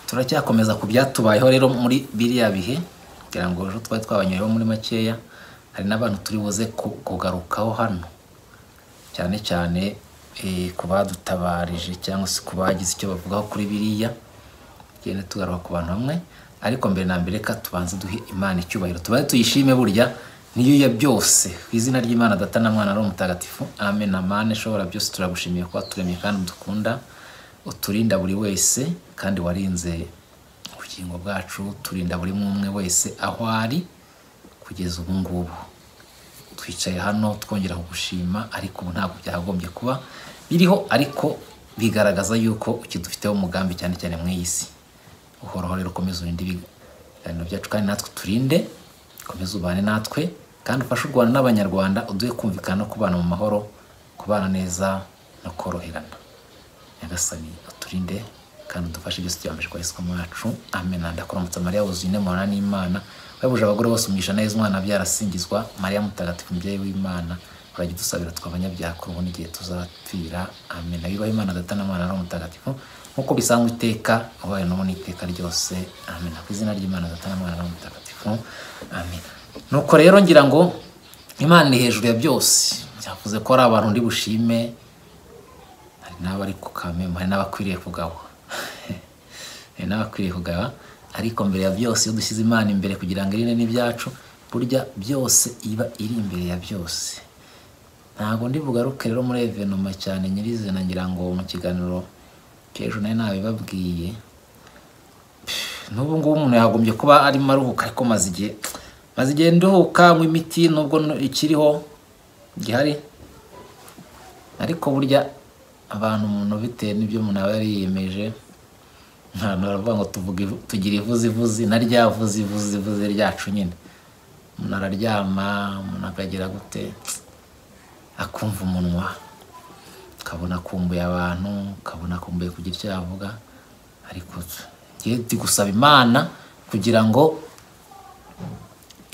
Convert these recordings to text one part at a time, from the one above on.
turacyakomeza ku byatubayeho rero muri biriya bihe kugira ngo ejo twari twabanyoyeho muri makeya hari n'abantu turi buze ku- kugarukaho hano cyane cyane eh, ku badutabarije cyangwa se ku bagize icyo bavugaho kuri biriya tugenda tugaruka ku bantu bamwe ariko mbere na mbere reka tubanze duhe imana icyubahiro tubaze tuyishime burya niyo ya byose ku izina ry'imana data na mwana ari umutagatifu amen amane shobora byose turagushimiye kuba turemye kandi udukunda uturinda buri wese kandi warinze ubugingo bwacu turinda buri umwe wese aho ari kugeza ubu ngubu twicaye hano twongera kugushima ariko ubu ntabwo byakagombye kuba biriho ariko bigaragaza yuko ukidufiteho umugambi cyane cyane mu iyi si uhoraho rero ukomeze urinde ibiganiro byacu kandi natwe turinde ukomeze ubane natwe kandi ufashe u rwanda n'abanyarwanda uduhe kumvikana no kubana mu mahoro kubana neza no koroherana nyagasani uturinde kandi udufashe byose byambere kwa yesu mwacu amen ndakuramutsa mariya wuzuye inema n'imana wabuje abagore bose umugisha neza umwana abyara asingizwa mariya mutagatifu mubyeyi w'imana urajya udusabira tw'abanyabyaha kuri ubu n'igihe tuzapfira amen abibaho imana data na mwana n'umwana mutagatifu nk'uko bisanzwe iteka ubaye n'ubu n'iteka ryose amen ku izina ry'imana data na mwana n'umwana mutagatifu amen nuko rero ngira ngo imana iri hejuru ya byose byavuze ko ari abantu ndi bushime hari n'abari ku kamemu hari n'abakwiriye kugabwa hari n'abakwiriye kugaba ariko mbere ya byose iyo dushyize imana imbere kugira ngo irinde n'ibyacu burya byose iba iri imbere ya byose ntabwo ndi bugaruke rero muri evenoma cyane nyirizina ngira ngo mu kiganiro cy'ejo nayo nabibabwiye n'ubu ngubu umuntu yagombye kuba arimo aruhuka ariko maze igihe maze igihe nduhuka nywa imiti nubwo ikiriho gihari ariko burya abantu umuntu bitewe n'ibyo umuntu aba yariyemeje ntabwo baravuga ngo tuvuge tugire ivuzi ivuzi na rya vuzi ivuzi ivuzi ryacu nyine umuntu araryama umuntu akagira gute akumva umunwa ukabona akumbuye abantu ukabona akumbuye kugira icyo yavuga ariko njye ndi gusaba imana kugira ngo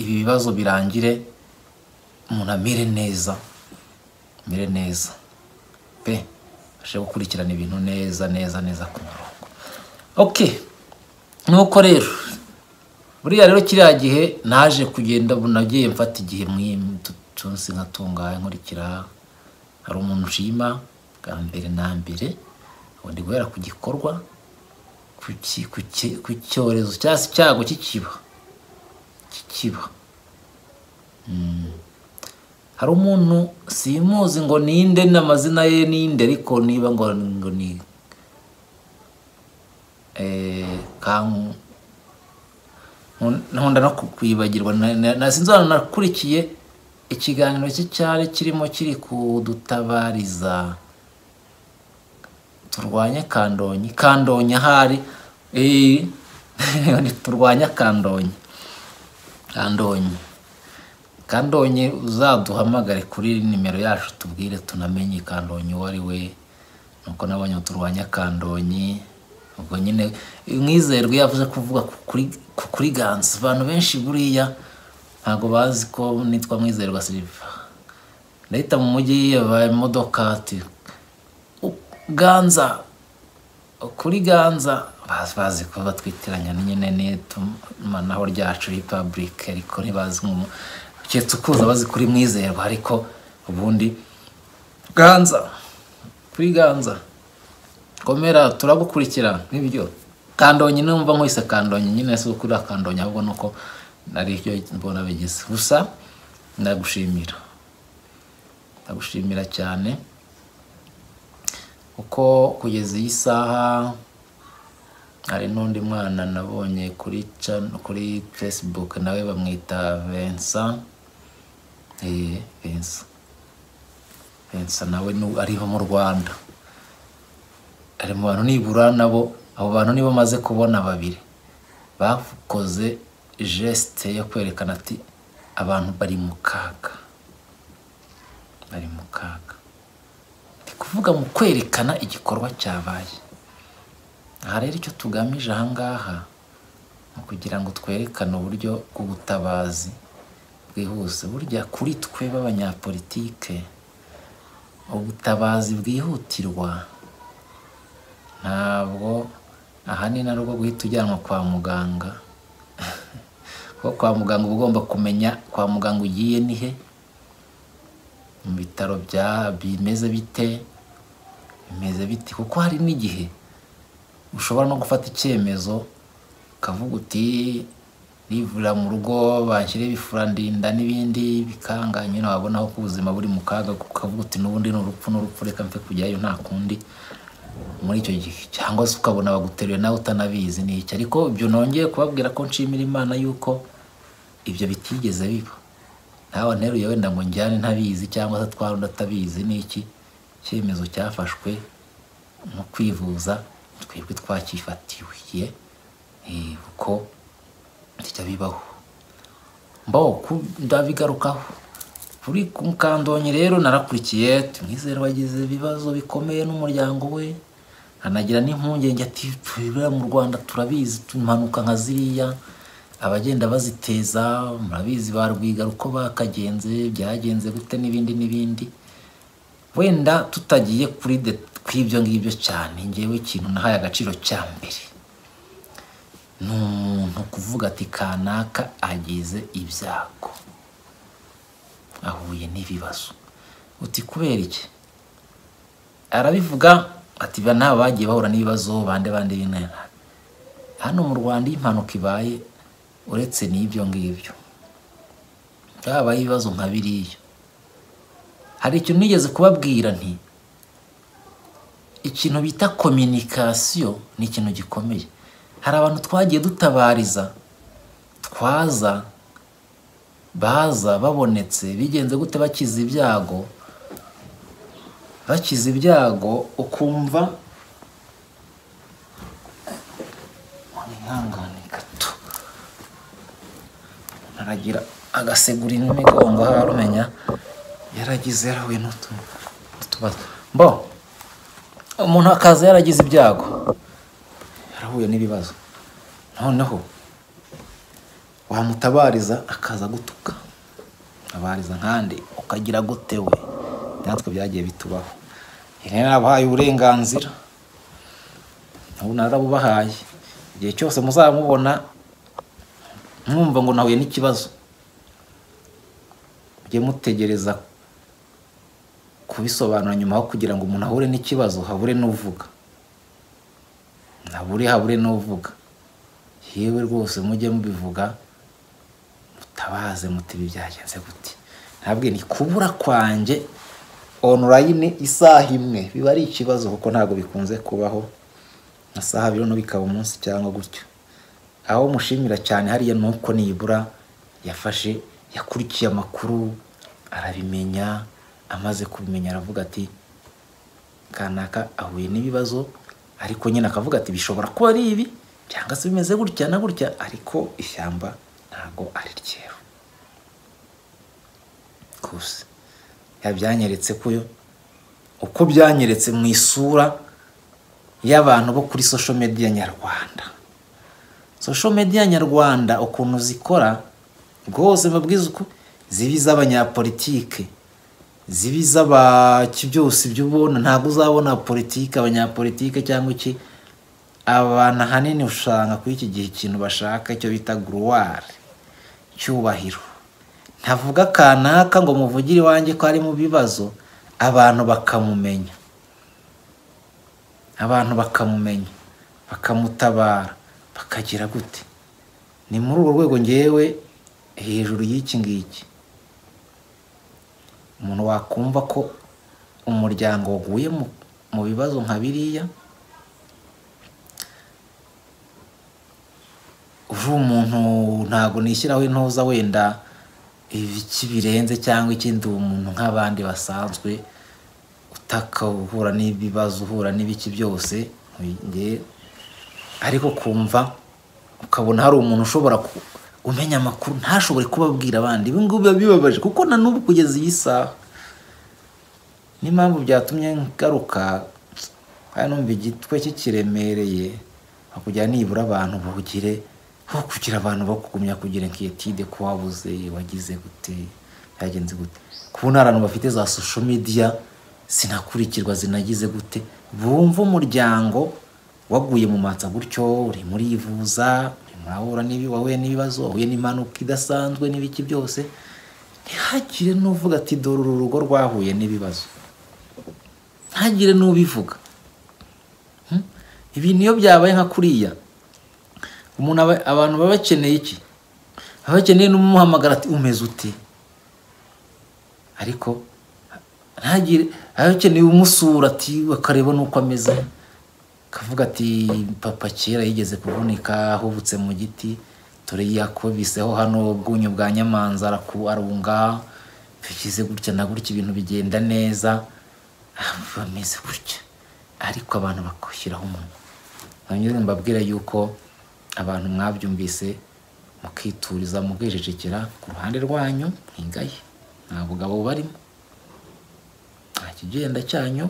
ibi bibazo birangire umuntu amere neza amere neza pe abashe gukurikirana ibintu neza neza neza ku murongo ok nuko rero buriya rero kiriya gihe naje kugenda bunagiye mfata igihe mw'itunsi nkatunganya nkurikira hari umuntu nshima bwa mbere na mbere ubundi guhera ku gikorwa ku ki- ku ki- ku cyorezo cyangwa se icyago kikiba kikiba Mm. hari umuntu simuzi ngo ninde n'amazina ye ninde ariko niba ngo ngo ni eh, kan- nkun- nkunda no ku- kwibagirwa na- na- na- sinzi ahantu nakurikiye ikiganiro cye cyari kirimo kiri kudutabariza turwanye kandonyi kandonyi ahari eh, turwanye kandonyi kandonyi kandonye uzaduhamagare kuri nimero yacu tubwire tunamenye kandonye uwo ari we nuko nabonye turwanya kandonye ubwo nyine mwizerwe yavuze kuvuga ku kuri- ku kuri ganza abantu benshi buriya ntabwo bazi ko nitwa mwizerwa siliva ndahita mu mujyi yaba imodoka ati "U- ganza kuri ganza bazi bazi ko batwitiranya nyine n'itumanaho ryacu repubulika ariko ntibazi nk'umu keretse ukuza bazi kuri mwizerwa ariko ubundi ganza kuri ganza komera turagukurikira nk'ibyo kandonyi numva nkwise kandonyi nyine si ukuri kandonyi ahubwo nuko nari ibyo mbona bigize gusa ndagushimira ndagushimira cyane kuko kugeza iyi saha hari n'undi mwana nabonye kuri can- kuri facebook nawe bamwita Vincent eh Vincent Vincent nawe nu- ariho mu Rwanda ari mu bantu nibura nabo abo bantu nibo maze kubona babiri bakoze geste yo kwerekana ati abantu bari mu kaga bari mu kaga ni kuvuga mu kwerekana igikorwa cyabaye aha rero icyo tugamije aha ngaha ni ukugira ngo twerekane uburyo bw'ubutabazi bwihuse burya kuri twe b'abanyapolitike ubutabazi bwihutirwa ntabwo aha ahanini ari ubwo guhita ujyanwa kwa muganga kuko kwa muganga uba ugomba kumenya kwa muganga ugiye ni he mu bitaro bya bimeze bite bimeze bite kuko hari n'igihe ushobora no gufata icyemezo ukavuga uti rivurira mu rugo bashyire ibifuradinda n'ibindi bikanga nyine wabona ko ubuzima buri mu kaga ukavuga uti n'ubundi ni urupfu n'urupfu reka mve kujyayo nta kundi muri icyo gihe cyangwa se ukabona baguteruye nawe utanabizi ni iki ariko ibyo nongeye kubabwira ko nshimira imana yuko ibyo bitigeze biba nawe nteruye wenda ngo njyane ntabizi cyangwa se twarunda atabizi ni iki icyemezo cyafashwe mu kwivuza twebwe twacyifatiye kuko kijya bibaho mbaho ndabigarukaho kuri mukandonyi rero narakurikiye tumwizere wagize ibibazo bikomeye n'umuryango we anagira n'impungenge ati twibera mu rwanda turabizi impanuka nka ziriya abagenda baziteza murabizi ba rwiga uko bakagenze byagenze gute n'ibindi n'ibindi wenda tutagiye kuri de kw'ibyo ngibyo cyane ngewe ikintu nahaye agaciro cya mbere ni umuntu kuvuga ati kanaka agize ibyago ahuye n'ibibazo uti kubera iki arabivuga ati nta bagiye bahura n'ibibazo bande bande binana hano mu rwanda iyo impanuka ibaye uretse n'ibyo ngibyo byabaye ibibazo nka biriya hari ikintu nigeze kubabwira nti ikintu bita kominikasiyo ni ikintu gikomeye hari abantu twagiye dutabariza twaza baza babonetse bigenze gute bakize ibyago bakize ibyago ukumva mwihangane gato aragira agasegura n'imigongo harumenya yaragize yarahuye n'utubazo mbo umuntu akaza yaragize ibyago yarahuye n'ibibazo noneho wamutabariza akaza gutuka utabariza nkandi ukagira gute we natwe byagiye bitubaho rero nabahaye uburenganzira ubu narabubahaye igihe cyose muzamubona mwumva ngo nahuye n'ikibazo mujye mutegereza kubisobanura nyuma aho kugira ngo umuntu ahure n'ikibazo habure n'uvuga ntabure habure n'uvuga yewe rwose mujye mubivuga mutabaze muti ibi byagenze gute ntabwo ni kubura kwanjye onorayini isaha imwe biba ari ikibazo kuko ntabwo bikunze kubaho nka saha abiri no bikaba umunsi cyangwa gutyo aho mushimira cyane hariya ni uko nibura yafashe yakurikiye amakuru arabimenya amaze kubimenya aravuga ati kanaka ahuye n'ibibazo ariko nyine akavuga ati bishobora kuba ari ibi cyangwa se bimeze gutya na gutya ariko ishyamba ntabwo ari ryeru gusa yabyanyeretse kuyo uko byanyeretse mu isura y'abantu bo kuri social media nyarwanda social media nyarwanda ukuntu zikora rwose babwiza uko ziba iz'abanyapolitike ziba iz'abaki byose ibyo ubona ntabwo uzabona politiki abanyapolitike cyangwa iki abantu ahanini usanga kuri iki gihe ikintu bashaka icyo bita guruwari cyubahiro ntavuga kanaka ngo muvugire iwanjye ko ari mu bibazo abantu bakamumenya abantu bakamumenya bakamutabara bakagira gute ni muri urwo rwego ngewe hejuru y'iki ngiki umuntu wakumva ko umuryango waguye mu bibazo nka biriya uje umuntu ntabwo nishyiraho intuza wenda ibiki birenze cyangwa ikindi umuntu nk'abandi basanzwe utaka uhura n'ibibazo uhura n'ibiki byose ariko kumva ukabona hari umuntu ushobora umenya amakuru ntashobore kubabwira abandi ibi ngibi biba bibabaje kuko na n'ubu kugeza iyi saha niyo mpamvu byatumye ngaruka hano numva igitwe kikiremereye hakurya nibura abantu bawugire aho kugira abantu bakugumya kugira nkiyetide ko wabuze wagize gute byagenze gute kubona abantu bafite za social media zinakurikirwa zinagize gute bumva umuryango waguye mu matsa gutyo uri murivuza uri murahura n'ibi wahuye n'ibibazo wahuye n'impanuka idasanzwe n'ibiki byose ntihagire n'uvuga ati dore uru rugo rwahuye n'ibibazo ntihagire n'ubivuga Hmm? ibi niyo byabaye nka kuriya umuntu aba- abantu baba bakeneye iki baba bakeneye n'umuhamagara ati umeze ute ariko ntagire baba bakeneye umusura ati bakareba n'uko ameze akavuga ati papa kera yigeze kuvunika ahubutse mu giti dore yakubiseho hano bwunyu bwa nyamanza araku- arunga bigize gutya na gutya ibintu bigenda neza Ah, bameze gutya ariko abantu bakwishyiraho umunwa nanyuze mbabwira yuko abantu mwabyumvise mukituriza mukijejekera ku ruhande rwanyu ntingaye nta bugabo bubarimo nta kigenda cyanyu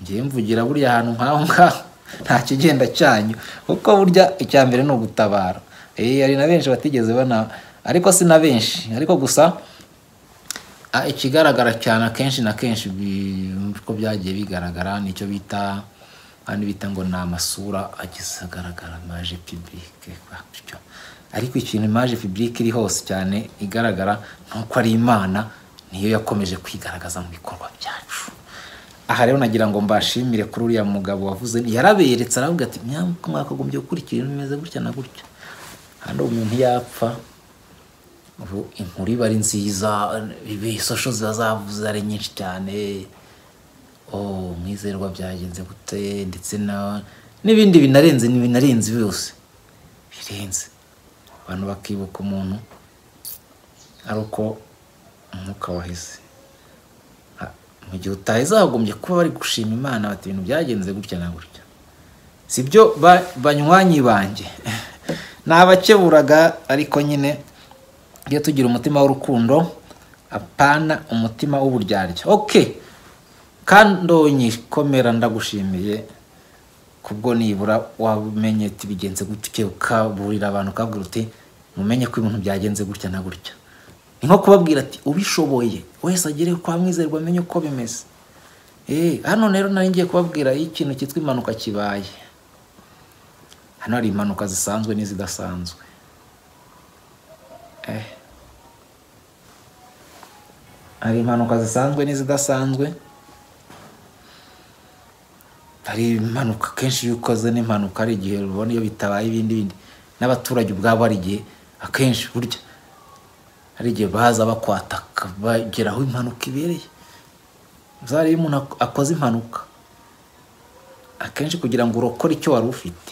ngewe mvugira buriya ahantu nk'aho ngaho nta kigenda cyanyu kuko burya icya mbere ni ugutabara Eh, hari na benshi batigeze bana ariko si na benshi ariko gusa Ah, ikigaragara cyane akenshi na kenshi bi- uko byagiye bigaragara nicyo bita kandi bita ngo ni amasura ageze agaragara maje pibulike batyo ariko ikintu maje pibulike iri hose cyane igaragara ni uko ari imana niyo yakomeje kwigaragaza mu bikorwa byacu aha rero nagira ngo mbashimire kuri uriya mugabo wavuze yaraberetse aravuga ati mwaka mwakagombye gukurikira ibintu bimeze gutya na gutya hano umuntu yapfa ubu inkuru iba ari nziza ibisosho ziba zavuze ari nyinshi cyane oh mwizerwa byagenze gute ndetse na n'ibindi binarenze ni binarenze byose birenze abantu bakibuka umuntu ari uko umwuka waheze Ha, mu gihe utaheze hagombye kuba bari gushima imana bati ibintu byagenze gutya na gutya si byo ba- banywanyi banjye ni abakeburaga ariko nyine tujye tugira umutima w'urukundo apana umutima w'uburyarya ok kandonyi komera ndagushimiye kubwo nibura wamenye ati bigenze gutya ukaburira abantu ukabwira uti mumenye ko ibintu byagenze gutya na gutya ni nko kubabwira ati ubishoboye wese agere kwa mwizerwa amenye uko bimeze Eh, hano rero nari ngiye kubabwira iyo ikintu cyitwa impanuka kibaye hano hari impanuka zisanzwe n'izidasanzwe Eh. hari impanuka zisanzwe n'izidasanzwe hari impanuka kenshi iyo ukoze n'impanuka hari igihe rubona iyo bitabaye ibindi bindi n'abaturage ubwabo hari igihe akenshi burya hari igihe baza bakwataka bagera aho impanuka ibereye uzaba iyo umuntu ak- akoze impanuka akenshi kugira ngo urokore icyo wari ufite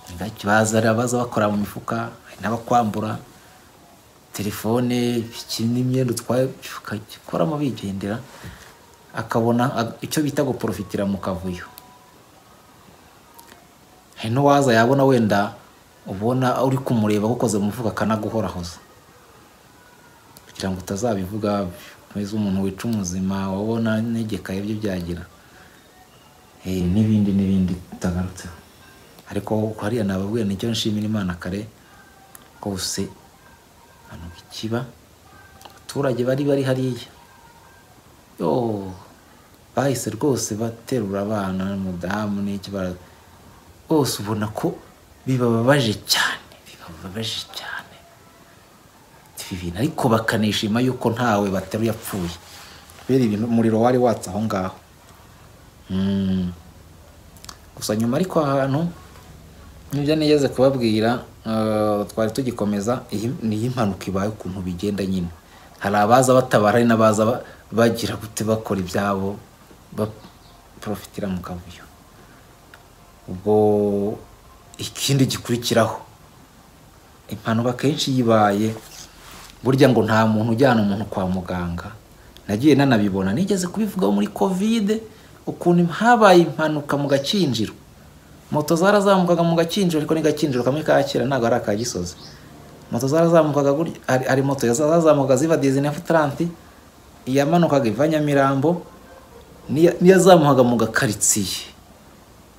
ni gake baza baza bakora mu mifuka hari n'abakwambura telefone iki n'imyenda utwaye ukagikoramo bigendera akabona a- icyo bita guporofitira mu kavuyo hari n'uwaza yabona wenda ubona uri kumureba agukoze mu mufuka akanaguhorahoza kugira ngo utazabivuga umeze umuntu wica umuzima wabona negekaye ibyo byagira Eh, n'ibindi n'ibindi utagarutseho ariko hariya nababwira nicyo nshimira imana kare rwose ahantu ikiba abaturage bari bari hariya yo bahise rwose baterura abana n'umudamu n'iki bara- bose ubona ko bibababaje cyane bibababaje cyane ibi bintu ariko bakanishima yuko ntawe bateruye apfuye kubera ibintu umuriro wari watse aho ngaho Mm. gusa nyuma ariko ahantu nibyo nigeze kubabwira eh, twari tugikomeza iyi- ni iyi mpanuka ibaye ukuntu bigenda nyine hari abaza batabara hari n'abaza ba- bagira gute bakora ibyabo baprofitira mu kavuyo ubwo ikindi gikurikiraho impanuka akenshi iyo ibaye burya ngo nta muntu ujyana umuntu kwa muganga nagiye nanabibona nigeze kubivugaho muri kovide ukuntu habaye impanuka mu gakinjiro moto zarazamukaga mu gakinjiro ariko ni gakinjiro kamwe ka kera ntabwo ari aka gisozi moto zarazamukaga gutya- hari- hari moto zazamukaga ziva dizinef taranti iyamanukaga iva nyamirambo n'iya- n'iyazamukaga mu gakaritsiye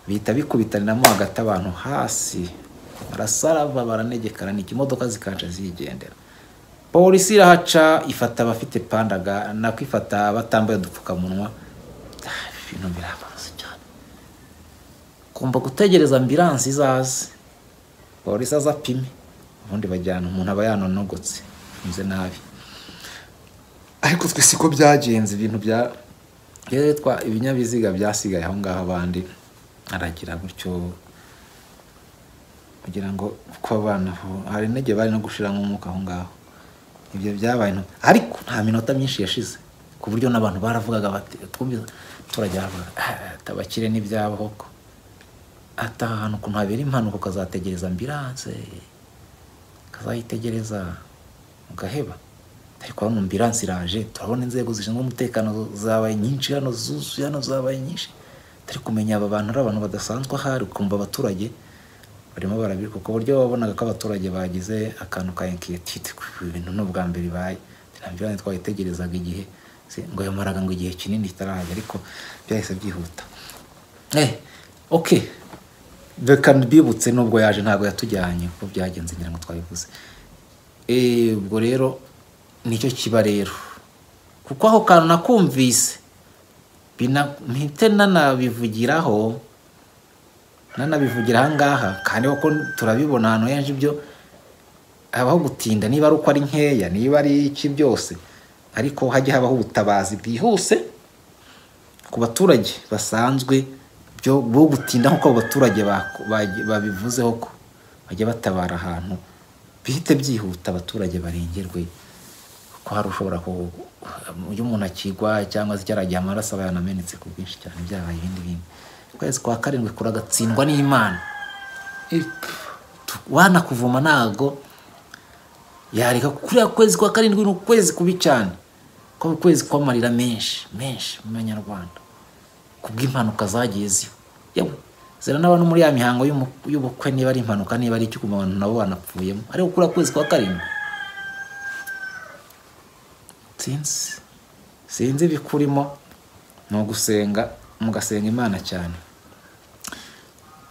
bihita bikubitaniramo hagati abantu hasi barasaraba baranegekana ni ikimodoka zikaca zigendera polisi irahaca ifata abafite pandaga nako ifata abatambaye udupfukamunwa Ah, ibintu birababaza cyane tugomba gutegereza ambiranse izaze polisi aza apime ubundi bajyana umuntu aba yanonogotse ameze nabi ariko twe siko byagenze ibintu bya rero twa ibinyabiziga byasigaye aho ngaho abandi aragira gutyo kugira ngo kuko abana hari intege bari no gushiramo umwuka aho ngaho ibyo byabaye intu- ariko nta minota myinshi yashize ku buryo n'abantu baravugaga bati twumvise abaturage baravugaga "Ah, abakire n'ibyabo koko ati aha hantu ukuntu habera impanuka ukazategereza ambiranse ukazayitegereza ugaheba ariko hano ambiranse iraje turabona inzego zishinzwe umutekano zabaye nyinshi hano zuzuye hano zabaye nyinshi turi kumenya aba bantu ari abantu badasanzwe ahari ukumva abaturage barimo barabirwa ku buryo wabonaga ko abaturage bagize akantu ka inkiyetite ku bintu ni ubwa mbere bibaye ambiranse twayitegerezaga igihe si- ngo yamaraga ngo igihe kinini itarahaga ariko byahise byihuta Eh, okay reka mbibutse nubwo yaje ntabwo yatujyanye kuko byagenze ngira ngo twabivuze Eh, ubwo rero nicyo kiba rero kuko ako kantu nakumvise bina- mpite nanabivugiraho nanabivugira ahangaha kandi kuko turabibona ahantu henshi ibyo habaho gutinda niba ari uko ari nkeya niba ari iki byose ariko hajya habaho ubutabazi bwihuse ku baturage basanzwe byo bo gutinda nk'uko abo baturage bako- bagi- babivuzeho ko bajya batabara ahantu bihite byihuta abaturage barengerwe kuko hari ushobora ku iyo umuntu akigwa cyangwa se cyaragiye amaraso aba yanamenetse ku bwinshi cyane byabaye ibindi bintu ukwezi kwa karindwi kuragatsindwa n'imana Ip, tu- wanakuvuma ntago yareka kuriya kwezi kwa karindwi ni ukwezi kubi cyane ko ukwezi kw'amarira menshi menshi mu banyarwanda kubw'impanuka zagiye ziba yewe zera n'abantu muri ya mihango y'umu- y'ubukwe niba ari impanuka niba ari icyo ukumva abantu nabo banapfuyemo ariko kuriya kwezi kwa karindwi sinzi sinzi ibikurimo ni ugusenga mugasenga imana cyane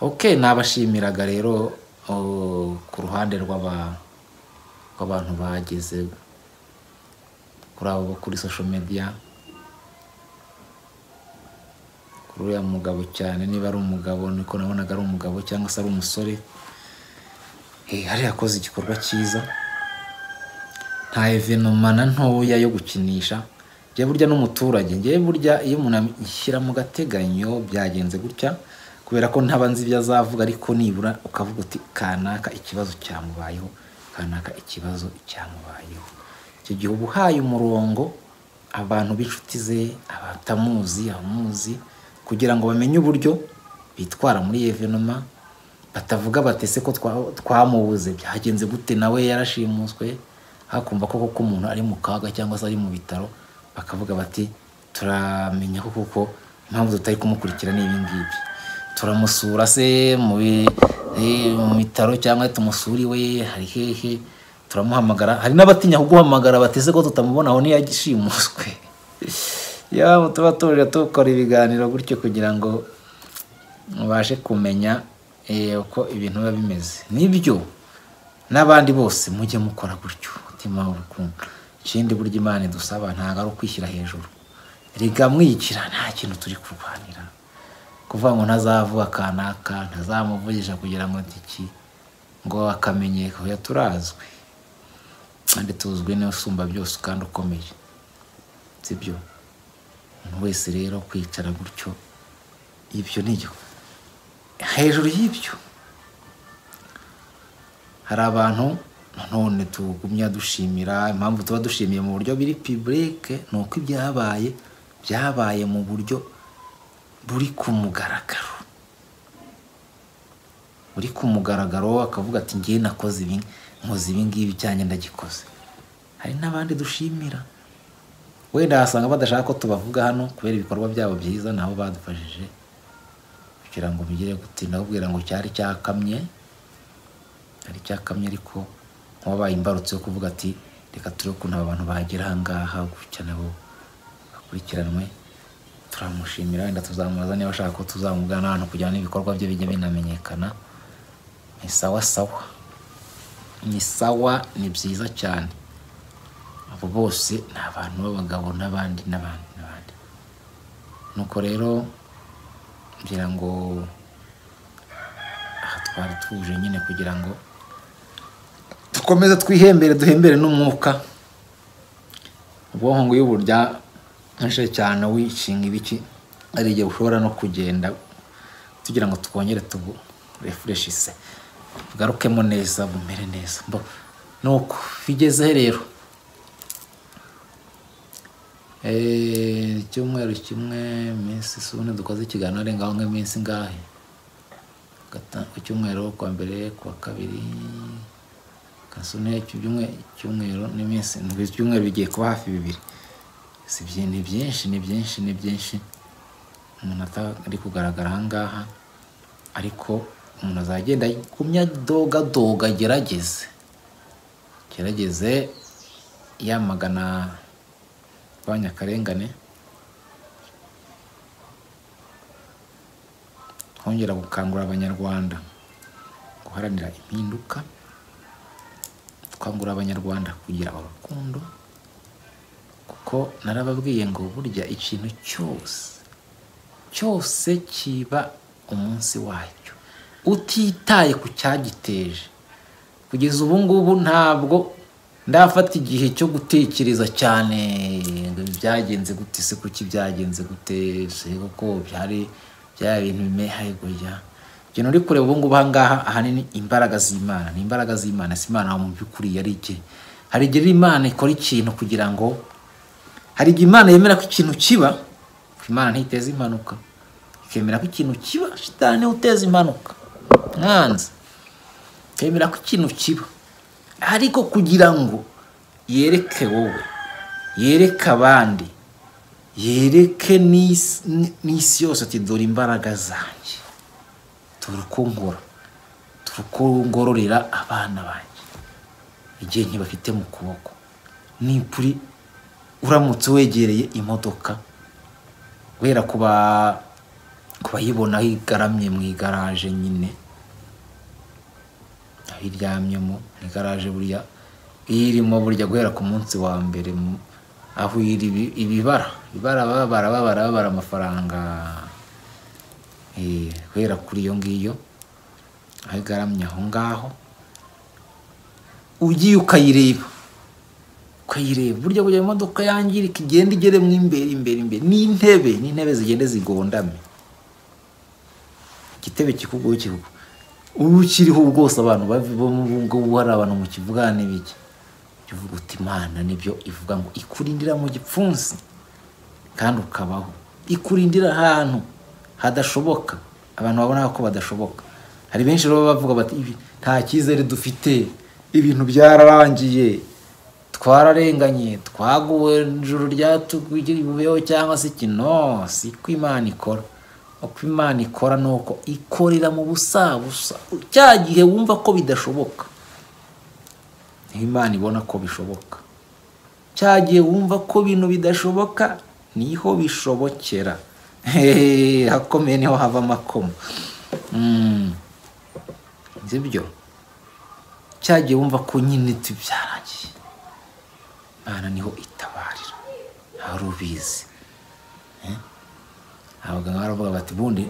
ok nabashimiraga rero oh, ku ruhande rw'aba- rw'abantu bageze kuri abo kuri social media kuri uriya mugabo cyane niba ari umugabo niko nabonaga ari umugabo cyangwa se ari umusore Eh, hari yakoze igikorwa cyiza nta evenoma na ntoya yo gukinisha njye burya n'umuturage njye burya iyo umuntu ashyira mu gateganyo byagenze gutya kubera ko ntaba nzi ibyo azavuga ariko nibura ukavuga uti kanaka ikibazo cyamubayeho kanaka ikibazo cyamubayeho icyo gihe uba uhaye umurongo abantu b'inshuti ze abatamuzi abamuzi kugira ngo bamenye uburyo bitwara muri iyo evenoma batavuga batese ko twa- twamubuze byagenze gute nawe yarashimuswe hakumva koko ko umuntu ari mu kaga cyangwa se ari mu bitaro bakavuga bati turamenya ko kuko impamvu tutari kumukurikira ni ibi ngibi turamusura se mu bi- eh, mu bitaro cyangwa tumusura iwe hari hehe turamuhamagara hari n'abatinya kuguhamagara batese ko tutamubona aho ntiyagishimuswe yaba tuba turira dukora ibiganiro gutyo kugira ngo mubashe kumenya eh, uko ibintu biba bimeze nibyo n'abandi bose mujye mukora gutyo mutima w'urukundo ikindi burya imana idusaba ntabwo ari ukwishyira hejuru rega mwikira nta kintu turi kurwanira kuvuga ngo ntazavuga kanaka ntazamuvugisha kugira ngo iki ngo akamenyeka oya turazwi kandi tuzwi niwe usumba byose kandi ukomeye sibyo umuntu wese rero kwicara gutyo ibyo ni byo hejuru y'ibyo hari abantu none tugumya dushimira impamvu tuba dushimiye mu buryo biri piburike ni uko ibyabaye byabaye mu buryo buri ku mugaragaro buri ku mugaragaro akavuga ati ngewe nakoze ibi nkoze ibi ngibi cyane ndagikoze hari n'abandi dushimira wenda wasanga badashaka ko tubavuga hano kubera ibikorwa byabo byiza nabo badufashije kugira ngo bigere gutinda kubwira ngo cyari cyakamye cyari cyakamye ariko nk'uwabaye imbarutso yo kuvuga ati reka turebe ukuntu aba bantu bagera aha ngaha gutya nabo bakurikiranwe turamushimira wenda tuzamubaza niba ashaka ko tuzamugana ahantu kugira ngo ibikorwa bye bijye binamenyekana ni sawa sawa ni sawa ni byiza cyane abo bose ni abantu b'abagabo n'abandi n'abandi n'abandi nuko rero ngira ngo twari tuje nyine kugira ngo dukomeze twihembere duhembere n'umwuka ubwonko ngo iyo uburya nkenshi cyane wishinga ibiki hari igihe ushobora no kugenda tugira ngo twongere tuburefureshise bugarukemo neza bumere neza Mbo- ni uko bigezeho rero Eh, icyumweru kimwe iminsi sune dukoze ikiganiro arenga aho nk'iminsi ingahe Gata- ku cyumweru kwa mbere kwa kabiri kasune icyumweru n'iminsi ndwi ibyumweru bigiye kuba hafi bibiri si byi- ni byinshi ni byinshi ni byinshi umuntu atari kugaragara ahangaha ariko umuntu azagenda agumya dogadoga agerageze gerageze yamagana urwanya akarengane twongera gukangurira abanyarwanda guharanira impinduka twakangurira abanyarwanda kugira urukundo kuko narababwiye ngo burya ikintu cyose cyose kiba umunsi wacyo utitaye ku cyagiteje kugeza ubu ngubu ntabwo ndafata igihe cyo gutekereza cyane ngo ibi byagenze gute se kuki byagenze gute se kuko byari bya bintu bimehaye gutya ikintu uri kureba ubu ngubu aha ngaha ahanini imbaraga z'imana ni imbaraga z'imana si imana mu by'ukuri yari iki hari igihe rero imana ikora ikintu kugira ngo hari igihe imana yemera ko ikintu kiba imana ntiteze impanuka ikemera ko ikintu kiba shitani niwe uteza impanuka mwanzi ikemera ko ikintu kiba ariko kugira ngo yereke wowe yereke abandi yereke n'isi n'isi yose ati dore imbaraga zanjye dore uko ngora dore uko ngororera abana banjye igihe ntibafite mu kuboko nipuri uramutse wegereye imodoka guhera ku ba- ku bayibona aho igaramye mu igaraje nyine aho iryamyemo ni garaje burya iyo irimo burya guhera ku munsi wa mbere mu- aho iri ibi- ibibara ibibara babara babara babara amafaranga eh, guhera kuri iyo ngiyo aho igaramye aho ngaho ugiye ukayireba ukayireba burya burya imodoka yangirika igenda igeremo imbere imbere imbere n'intebe n'intebe zigenda zigondamye igitebe kikuguru kikuguru ubu ukiriho bwose abantu bavamo ubu ngubu hari abantu mu kivugane biki uvuga uti imana nibyo ivuga ngo ikurindira mu gipfunsi kandi ukabaho ikurindira ahantu hadashoboka abantu babona ko badashoboka hari benshi rero bavuga bati "Ibi nta cyizere dufite ibintu byararangiye twararenganye twaguwe ijuru ryatugiyeho cyangwa se iki no si ko imana ikora uko imana ikora ni uko ikorera mu busabusa cya gihe wumva ko bidashoboka niho imana ibona ko bishoboka cya gihe wumva ko ibintu bidashoboka niho bishobokera Hehehe, ahakomeye niho hava amakoma Mm. si byo cya gihe wumva ko nyine tubyarangiye imana niho itabarira hari ubizi abaganga baravuga bati ubundi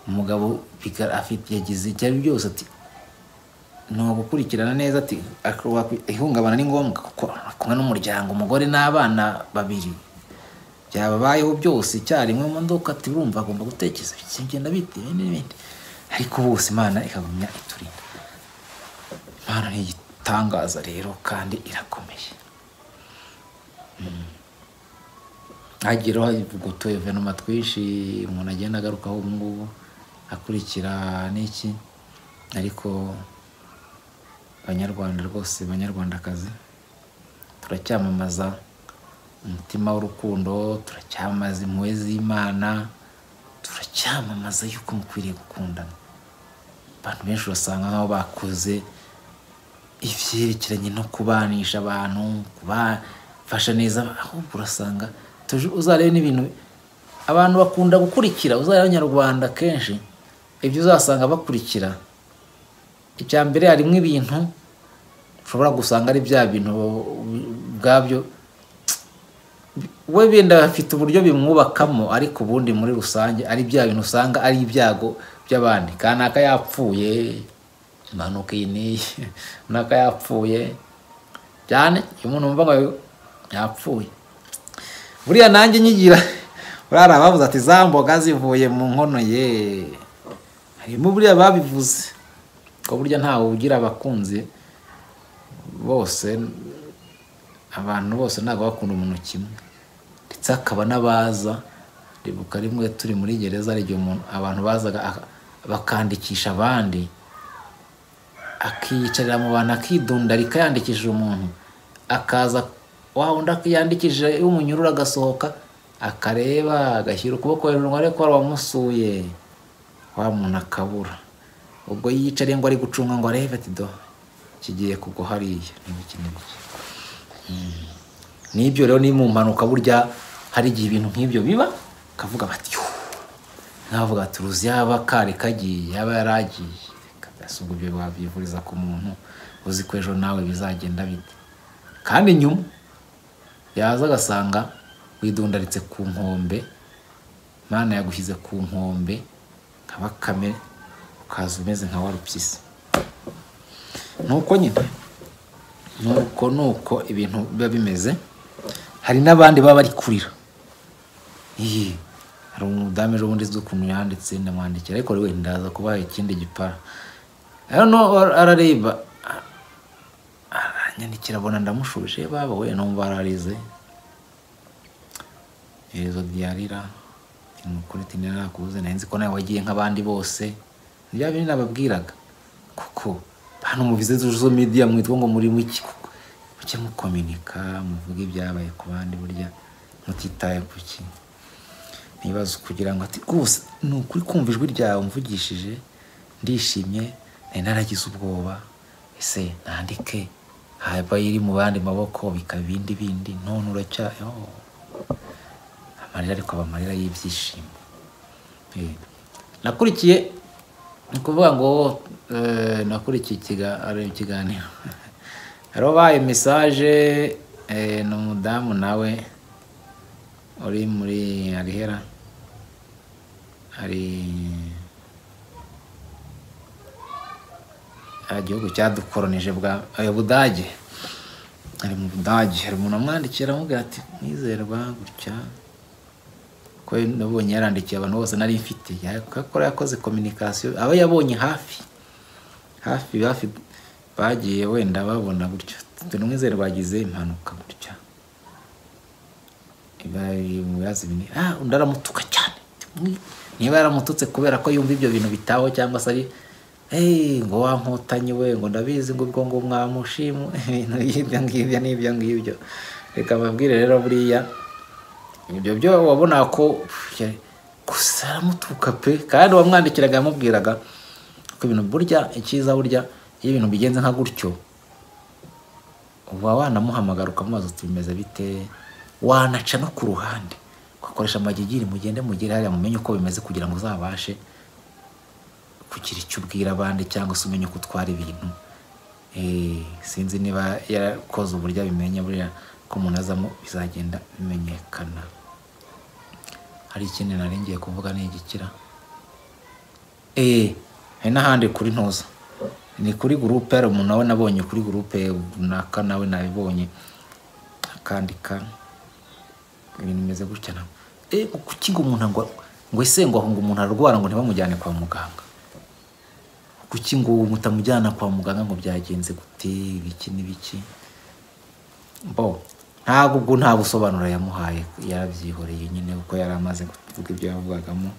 umugabo biga- afite yagize icyo ari byose ati ni ugukurikirana neza ati akubaka- ihungabana ni ngombwa kuko ari kumwe n'umuryango umugore n'abana babiri byababayeho byose icyarimwe mu modoka ati urumva agomba gutekereza bigenda bite ibindi n'ibindi ariko bose imana ikagumya iturinda imana ni igitangaza rero kandi irakomeye hagiraho utu evenoma twinshi umuntu agenda agarukaho ubu ngubu akurikira n'iki ariko abanyarwanda rwose banyarwandakazi turacyamamaza umutima w'urukundo turacyamamaza impuhwe z'imana turacyamamaza yuko mukwiriye gukundana abantu benshi urasanga nk'aho bakoze ivyerekeranye no kubanisha abantu kubafasha neza ahubwo urasanga tuj- uzarebe n'ibintu abantu bakunda gukurikira uzarebe abanyarwanda kenshi ibyo uzasanga bakurikira icya mbere harimo ibintu ushobora gusanga ari bya bintu ubwabyo we benda bafite uburyo bimwubakamo ariko ubundi muri rusange ari bya bintu usanga ari ibyago by'abandi kanaka yapfuye impanuka iyi n'iyi runaka yapfuye cyane iyo umuntu wumva ngo yapfuye buriya nanjye nyigira buriya abavuze ati za mboga zivuye mu nkono ye harimo buriya babivuze ko burya ntawe ugira abakunzi bose abantu bose ntabwo bakunda umuntu kimwe ndetse hakaba n'abaza ribuka rimwe turi muri gereza hari igihe umuntu abantu bazaga aka- bakandikisha abandi akiyicarira mu bantu akidundarika yandikishije umuntu akaza wa wundi yandikishije y'umunyururu agasohoka akareba agashyira ukuboko hejuru ngo arebe ko hari uwamusuye wa muntu akabura ubwo yiyicariye ngo ari gucunga ngo arebe ati do kigiye kugwa hariya n'ibiki n'ibiki n'ibyo rero ni mu mpanuka burya hari igihe ibintu nk'ibyo biba ukavuga bati "Yuh." nkavuga ati uruzi yaba kari kagiye yaba yaragiye si ubwo ibyo wabyivuriza ku muntu uzi ko ejo nawe bizagenda bite kandi nyuma yaza agasanga widundaritse ku nkombe imana yagushyize ku nkombe nka bakame ukaza umeze nka warupyisi nuko nyine nuko nuko ibintu biba bimeze hari n'abandi baba bari kurira iyi hari umudamu ejo bundi uzi ukuntu yanditse ndamwandikira ariko we ndaza kubaha ikindi gipara hano arareba aranyandikira abona ndamushuje baba we numva ararize iherezo ryarira ni ukuri tinira nakubuze nari nzi ko nawe wagiye nk'abandi bose bya bindi nababwiraga kuko hano mubize zo media mwitwa ngo muri iki kuko muke mukominika muvuge ibyabaye ku bandi burya mutitaye ku kintu ntibaze kugira ngo ati rwose ni ukuri kumva ijwi ryawe mvugishije ndishimye nari naragize ubwoba ese nandike haba iri mu bandi maboko bikaba ibindi bindi none uracya oh. amarira ariko aba amarira y'ibyishimo Eh, nakurikiye ni ukuvuga ngo eh, nakurikiye ikiga- ari ikiganiro hari ubaye mesaje eh, ni umudamu nawe uri muri arihera hari hari igihugu cyadukoronije bwa eh, budage ari mu budage hari umuntu amwandikira amubwira ati mwizerwa gutya ko nabonye yarandikiye abantu bose nari mfite yakora yakoze kominikasiyo abo yabonye hafi hafi hafi bagiye wenda babona gutya tunumwizere bagize impanuka gutya bari mu bibazo bine ah undi aramutuka cyane niba yaramututse kubera ko yumva ibyo bintu bitaho cyangwa se ari "Hey, ngo wankotanyi we ngo ndabizi ngo ubwo ngo mwamushimu ibintu by'ibyo ngibyo n'ibyo ngibyo reka mbabwire rero buriya ibyo byo wabona ko ya- gusa aramutuka pe kandi wamwandikiraga yamubwiraga ko ibintu burya icyiza burya iyo ibintu bigenze nka gutyo uba wanamuhamagara ukamubaza uti bimeze bite wanaca no ku ruhande ugakoresha amagigiri mugende mugere hariya mumenye uko bimeze kugira ngo uzabashe kugira icyo ubwira abandi cyangwa se umenye uko utwara ibintu Eh, sinzi niba yarakoze uburyo abimenya buriya ko umuntu azamo bizagenda bimenyekana hari ikindi nari ngiye kuvuga ni igikira eee hari n'ahandi kuri ntuza ni kuri gurupe hari umuntu nawe nabonye kuri gurupe runaka nawe nabibonye akandika ibintu bimeze gutya nawe eee kuki ngo umuntu ngo ngo ese ngo ahunga umuntu ararwara ngo ntibamujyane kwa muganga kuki ngo mutamujyana kwa muganga ngo byagenze gute ibiki n'ibiki bo ntabwo ubwo nta busobanuro yamuhaye yarabyihoreye nyine kuko yari amaze kuvuga ibyo yavugagamo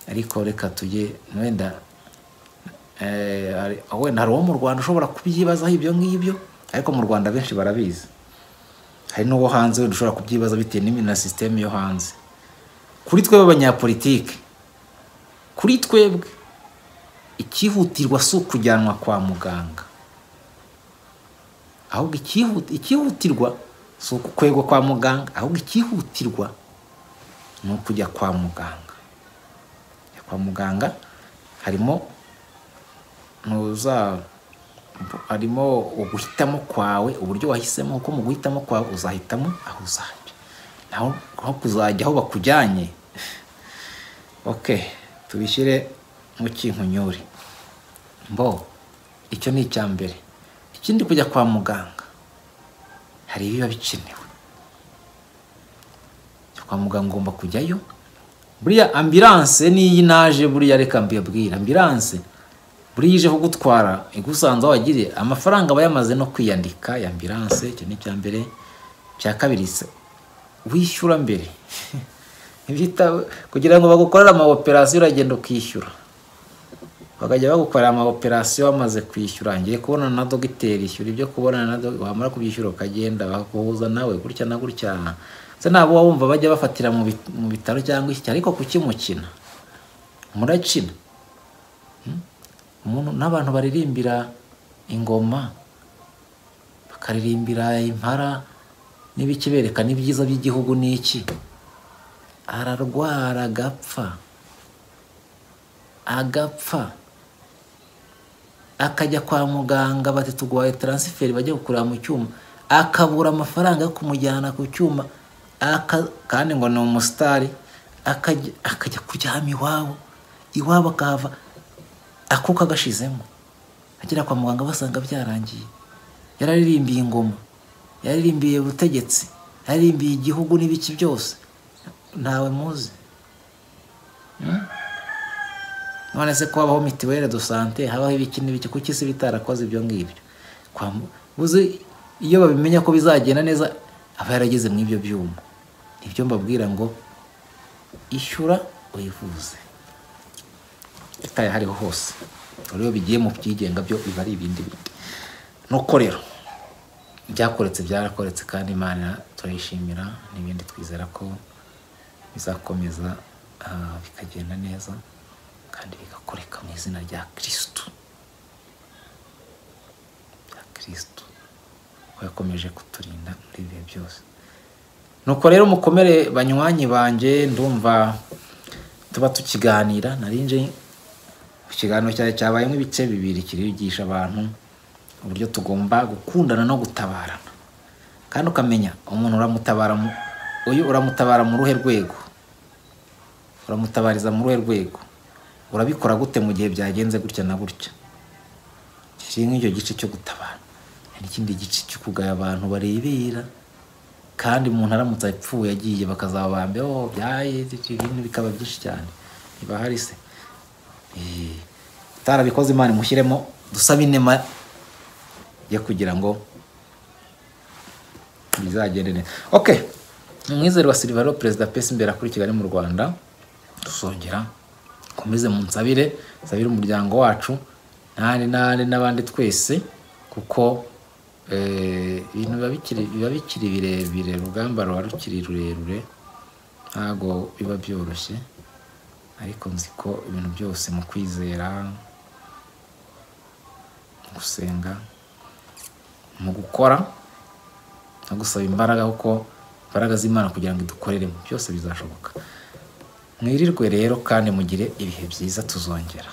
ariko reka tujye wenda eh, hari- wenda hari uwo mu rwanda ushobora kubyibazaho ibyo ngibyo ariko mu rwanda benshi barabizi hari n'uwo hanze wenda ushobora kubyibaza bitewe n'imi- na sisiteme yo hanze kuri twebwe abanyapolitike kuri twebwe icyihutirwa si ukujyanwa kwa muganga ahubwo ikihu- icyihutirwa si ukukwegwa kwa muganga ahubwo icyihutirwa ni ukujya kwa muganga Kujya kwa muganga harimo ntuza harimo uguhitamo kwawe uburyo wahisemo kuko mu guhitamo kwawe uzahitamo aho uzajya naho naho kuzajya aho bakujyanye ok tubishyire mu kinkunyuri mbo icyo ni icya mbere ikindi kujya kwa muganga hari ibiba bikenewe Jya kwa muganga ugomba kujyayo buriya ambilanse n'iyi naje buriya reka mbibwira ambilanse buriya ije kugutwara igusanze aho wagiriye amafaranga aba yamaze no kwiyandika ya ambilanse icyo ni icya mbere icya kabiri se wishyura mbere ntibitawe kugira ngo bagukorere ama operasiyo uragenda ukishyura bakajya bagukorera ama operasiyo wamaze kwishyura ngiye kubonana na dogiteri ishyura ibyo kubonana na dogiteri wamara kubyishyura ukagenda bakaguhuza nawe gutya na gutya se ntabwo uba wumva bajya bafatira mu bit- mu bitaro cyangwa iki ariko kuki mukina murakina Hmm? umuntu n'abantu baririmbira ingoma bakaririmbira impara n'ibiki berekana ibyiza by'igihugu n'iki ararwara agapfa agapfa akajya kwa muganga bati tuguhaye taransiferi bajya gukurira mu cyuma akabura amafaranga yo kumujyana ku cyuma aka- kandi ngo ni umusitari akajya akajya kuryama iwabo iwabo akahava akuka agashizemo agera kwa muganga basanga byarangiye yararirimbiye ingoma yaririmbiye ubutegetsi yaririmbiye igihugu n'ibiki byose ntawe muzi none se ko habaho mituweli do sante habaho ibiki n'ibiki kuki isi bitarakoze ibyo ngibyo Kwa mu- uzi iyo babimenya ko bizagenda neza aba yarageze mu ibyo byuma nibyo mbabwira ngo ishyura uyivuze itaye hariho hose Ubwo rero bigiye mu byigenga byo biba ari ibindi bindi nuko rero ibyakoretse byarakoretse kandi imana turayishimira n'ibindi twizera ko bizakomeza ah, bikagenda neza kandi bigakoreka mu izina rya kirisitu rya kirisitu ko yakomeje kuturinda muri ibihe byose nuko rero mukomere banywanyi banjye ndumva tuba tukiganira narinje ikiganiro cyawe cyabaye nk'ibice bibiri kirigisha abantu uburyo tugomba gukundana no gutabarana kandi ukamenya umuntu uramutabara mu- uyu uramutabara mu ruhe rwego uramutabariza mu ruhe rwego urabikora gute mu gihe byagenze gutya na gutya kiri nk'icyo gice cyo gutabara hari ikindi gice cyo kugaya abantu barebera kandi umuntu aramutse apfuye agiye bakazabambye oh byaye ibintu bikaba byinshi cyane niba hari se Eh, utarabikoze imana imushyiremo dusabe inema yo kugira ngo bizagende neza ok umwizero wa silivaro perezida pesi imbere kuri kigali mu rwanda dusongera komeze munsabire nsabire umuryango wacu n'ahandi n'ahandi n'abandi twese kuko eh, ibintu biba bikiri biba bikiri birebire urugamba ruba rukiri rurerure ntabwo biba byoroshye ariko nzi ko ibintu byose mu kwizera mu gusenga mu gukora no gusaba imbaraga kuko imbaraga z'imana kugira ngo idukoreremo byose bizashoboka mwirirwe rero kandi mugire ibihe byiza tuzongera